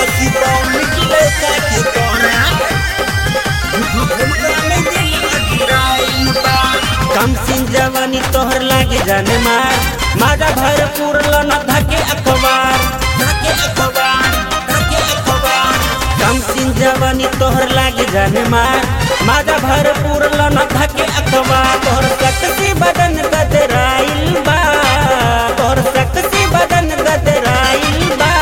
सितौल की लड़का के तोरा झुमका में दिल अजुराइल बा कम सिन जवानी तोहर लागे जाने मार माजा भरपूर लन धके अखबार धके अखबार धके अखबार कम सिन जवानी तोहर लागे जाने मार माजा भरपूर लन धके अखबार तोहर सकसी बदन गदराइल बा तोहर सकसी बदन गदराइल बा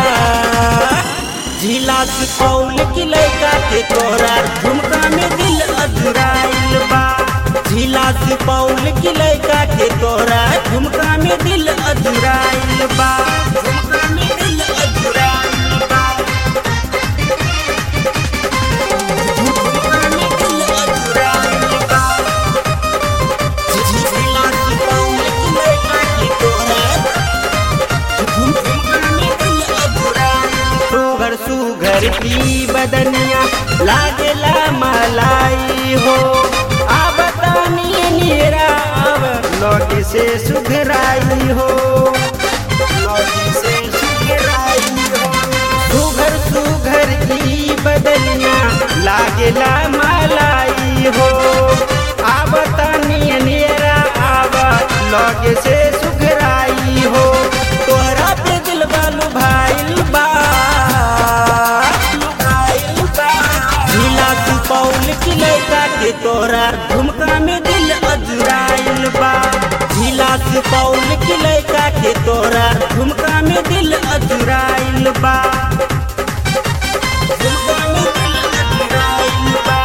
झीला सुपौल की लड़का के तोरा झुमका में दिल अधुराइल बा झीला सुपौल की लड़का के तोरा झुमका में दिल अधुराइल बा झुमका में दिल अधुराइल बा झुमका में दिल अधुराइल बा झीला सुपौल की लड़का के तोरा सुगर सुगर की बदनिया लागेला मलाई हो अब तानी नीरा अब लौट से सुघराई हो लौट से सुघराई हो सुघर सुघर की बदनिया लागेला मलाई हो अब तानी नीरा अब लौट से सुघराई हो तोहरा पे दिल बालू भाईल बा झीला सुपौल की लड़का के तोरा झुमका में दिल अजुराइल बा झीला सुपौल की लड़का के तोरा झुमका में दिल अजुराइल बा झुमका में दिल अजुराइल बा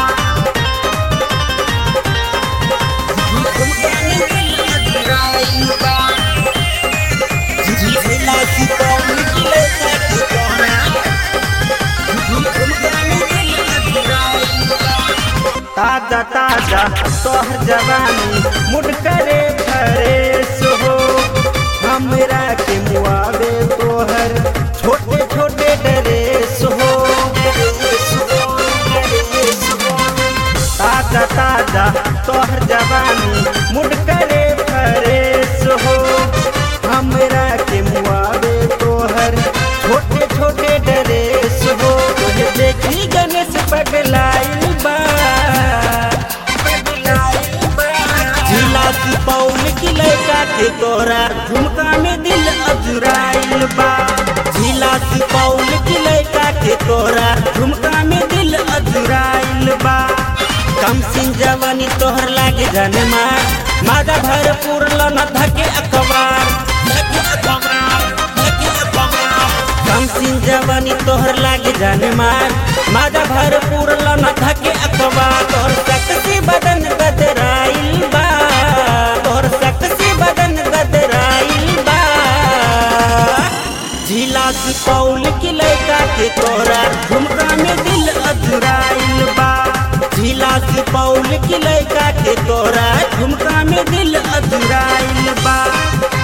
झुमका में दिल अजुराइल बा झीला सुपौल की लड़का के तोरा ताजा ताजा तोहर जवानी मुड करे फरेस हो हमरा के मुआवे तोहर छोटे छोटे ड्रेस हो ताजा ताजा तोहर जवानी मुड करे फरेस हो हमरा के मुआवे तोहर छोटे छोटे ड्रेस हो तुझे देखी गणेश पगलाइल बा झीला सुपौल की लड़का के तोरा झुमका में दिल अजुराइल बा झीला सुपौल की लड़का के तोरा झुमका में दिल अजुराइल बा कम सिन जवानी तोहर लागे जाने मार माजा भरपूर लन धके अखबार धके अखबार धके अखबार कम सिन जवानी तोहर लागे जाने मार माजा भरपूर लन धके अखबार तोहर सकसी बदन गदराइल बा तोहर सकसी बदन गदराइल बा झीला सुपौल की लड़का के तोरा झुमका में दिल अधुराइल बा झीला सुपौल की लड़का के तोरा झुमका में दिल अधुराइल बा